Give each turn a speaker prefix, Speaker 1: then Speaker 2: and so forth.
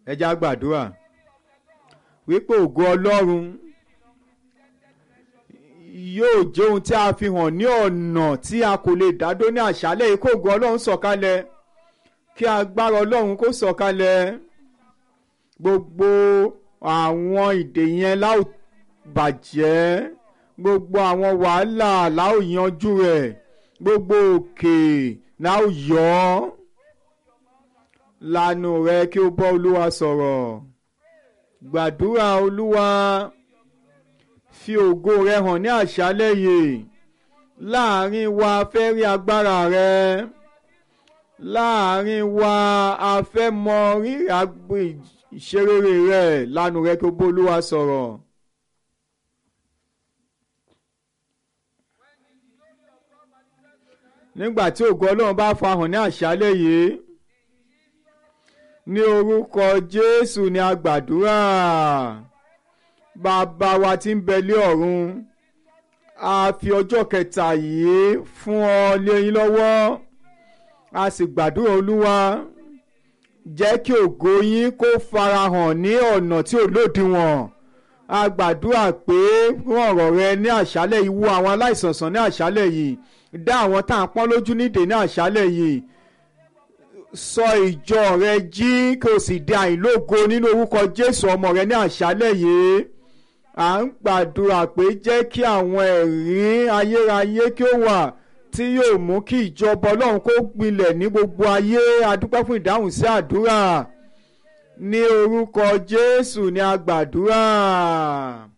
Speaker 1: ẹ já gbàdúrà wípé ògo ọlọ́run yóò jẹ́ ohun tí a fi hàn ní ọ̀nà tí a kò lè dádó ní àṣálẹ̀ yìí kó ògo ọlọ́run sọ̀kalẹ̀ kí agbára ọlọ́run kó sọ̀kalẹ̀ gbogbo àwọn ìdè yẹn láò bàjẹ́ gbogbo àwọn wàhálà láò yanjú rẹ̀ gbogbo òkè láò yọ ọ́ lanu rẹ kí o bọ́ olúwa sọ̀rọ̀ gbàdúrà olúwa fi ògo rẹ hàn ní àṣálẹ́ yìí láàrin wa fẹ́ rí agbára rẹ láàrin wa a fẹ́ mọ rírì agbo ìṣerere rẹ lanu rẹ kí o bọ́ olúwa sọ̀rọ̀. nígbà tí ògo ọlọ́run bá farahàn ní àṣálẹ́ yìí ní orúkọ jésù ni a gbàdúrà bàbá wa tí ń bẹ lé ọ̀run a fi ọjọ́ kẹta yìí fún ọ lé yín lọ́wọ́ a sì gbàdúrà olúwa jẹ́ kí ògo yín kó farahàn ní ọ̀nà tí ò lòdìwọ̀n a gbàdúrà pé fún ọ̀rọ̀ rẹ ní àṣálẹ̀ yìí wo àwọn aláìsàn sàn ní àṣálẹ̀ yìí dá àwọn tá à ń pọ́n lójú nídìí ní àṣálẹ̀ yìí sọ ìjọ rẹ jí kí o sì di àìlógo nínú orúkọ jésù ọmọ rẹ ní àṣálẹ̀ yìí à ń gbàdúrà pé jẹ́ kí àwọn ẹ̀rí ayérayé kí ó wà tí yóò mú kí ìjọba ọlọ́run kó gbilẹ̀ ní gbogbo ayé adúpẹ́ fún ìdáhùn sí àdúrà ní orúkọ jésù ni a gbàdúrà.